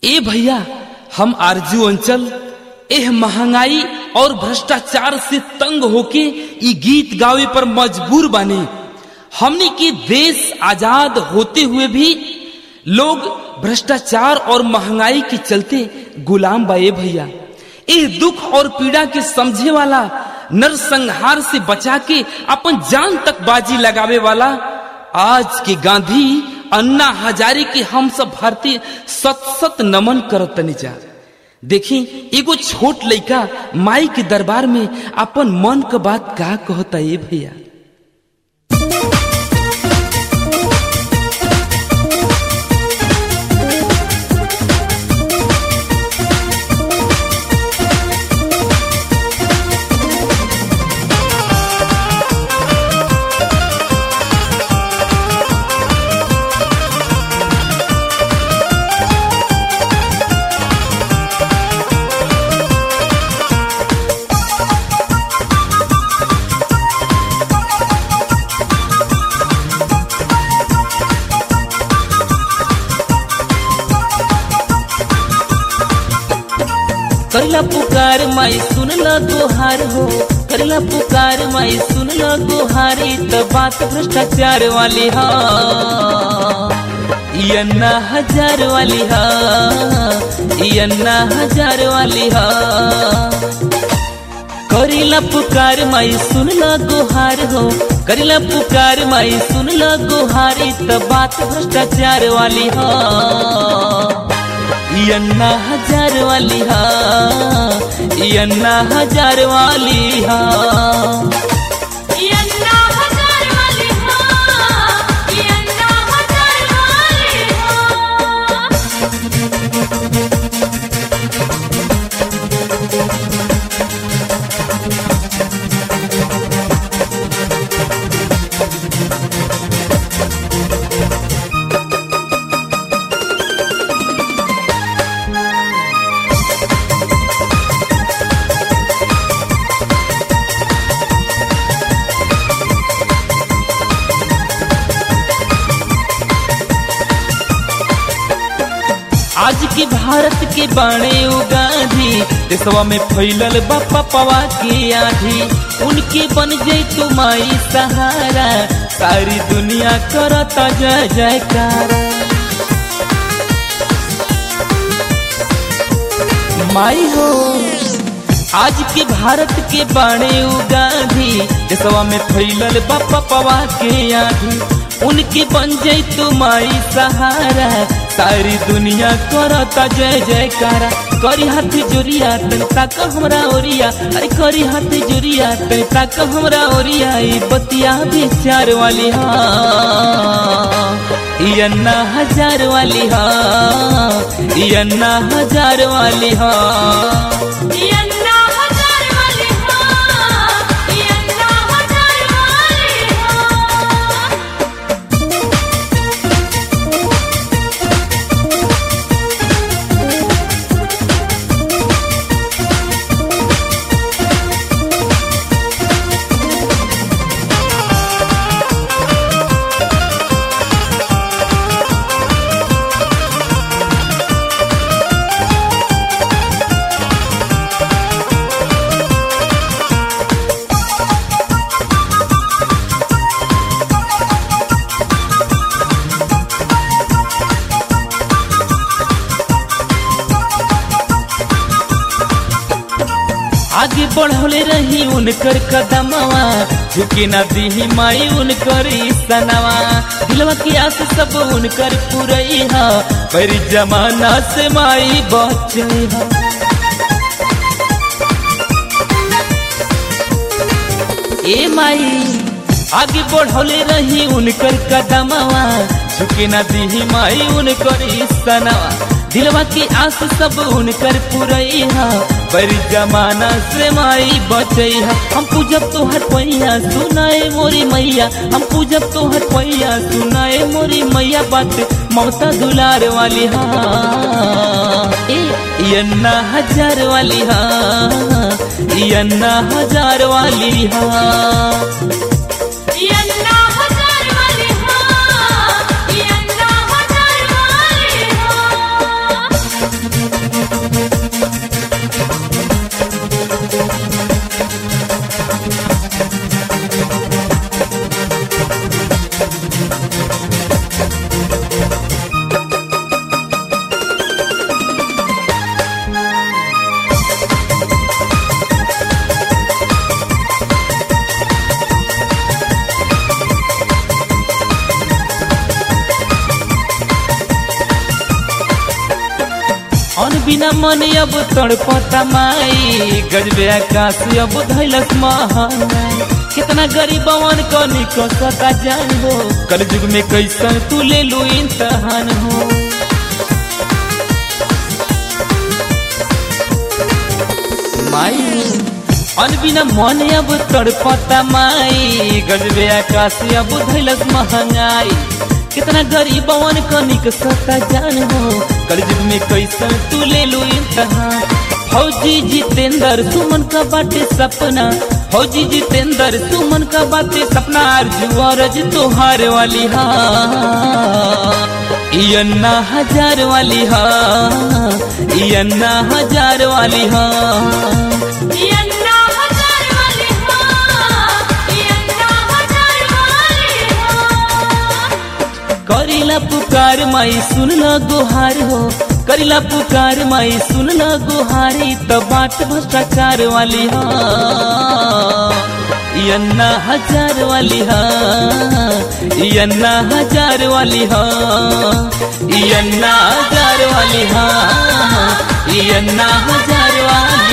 ए भैया हम आरजू अंचल एह महंगाई और भ्रष्टाचार से तंग होके ई गीत गावे पर मजबूर बने हमने की देश आजाद होते हुए भी लोग भ्रष्टाचार और महंगाई के चलते गुलाम बाए भैया इस दुख और पीड़ा के समझे वाला नरसंहार से बचा के अपन जान तक बाजी लगावे वाला आज के गांधी अन्ना हजारे के हम सब भारतीय सत सत नमन करत जा देखी एगो छोट लड़का माई के दरबार में अपन मन का बात का कहता है भैया करला पुकार माई सुन ल दोहार हो करला पुकार माई सुन ल दोहारी त बात भ्रष्टाचार वाली हा ई अन्ना हजार वाली हा ई अन्ना हजार वाली हा करिला पुकार माई सुन ल गोहार हो करिला पुकार माई सुन ल गोहारी त बात भ्रष्टाचार वाली हा ई अन्ना हजार वाली हा ई अन्ना हजार वाली हा ई अन्ना हजार वाली हा ई अन्ना हजार वाली हा आज के भारत के बाणे उगाधी देशवा में फैलल बापा पवा के आधी उनके बन जाई तो माई सहारा सारी दुनिया करता जय जयकार माई हो आज के भारत के बाणे उगाधी देशवा में फैलल बापा पवा के आधी उनके बन जाई तो माई सहारा सारी दुनिया करता जय जयकारा करी हाथ जोरिया तन तक हमरा ओरिया अरे करी हाथ जोरिया तन तक हमरा ओरिया ई बतिया विचार वाली हा ई अन्ना हजार वाली हा ई अन्ना हजार वाली हा ई अन्ना हजार वाली हा ई अन्ना हजार वाली हा आगे बढ़ौले रही उनकर कदमवा झुके ना दीही माई उनकर सनवा दिलवा की आस सब उनकर पुरई हा पर जमाना से माई बचई हा ए माई आगे बढ़ौले रही उनकर कदमवा झुके ना दीही माई उनकर सनवा दिलवा की आस सब उनकर पुरई हा पर जमाना से माई बचई हा हम पूजब तोहर पैया सुनाए मोरी मैया हम पूजब तोहर पैया सुनाए मोरी मैया बात ममता दुलार वाली हा ए ई अन्ना हजार वाली हा ई अन्ना हजार वाली हा ई अन्ना हजार वाली हा ई अन्ना हजार वाली हा बिना मन अब तड़पता माई गजबे आकाश अब धैलस महंगाई कितना गरीबवन को निकसता जान हो कल युग में कैसन तू ले लू इम्तहान हो माई अन बिना मन अब तड़पता माई गजबे आकाश अब धैलस महंगाई कितना गरीबवन कनिक सता जान हो कलयुग में कैसन तू ले लू इम्तहान फौजी जितेंद्र सुमन का बाटे सपना फौजी जितेंद्र सुमन का बाटे सपना अर्जु अरज तोहार वाली हाँ ई अन्ना हजार वाली हाँ ई अन्ना हजार वाली हाँ ये अन्ना हजार वाली हाँ ये अन्ना हजार वाली हाँ करिला पुकार माई सुन ल गुहार हो करिला पुकार माई सुन ल गुहारी त बाट भ्रष्टाचार वाली हाँ ई अन्ना हजार वाली हाँ ई अन्ना हजार वाली हाँ ई अन्ना हजार वाली हाँ ई अन्ना हजार वाली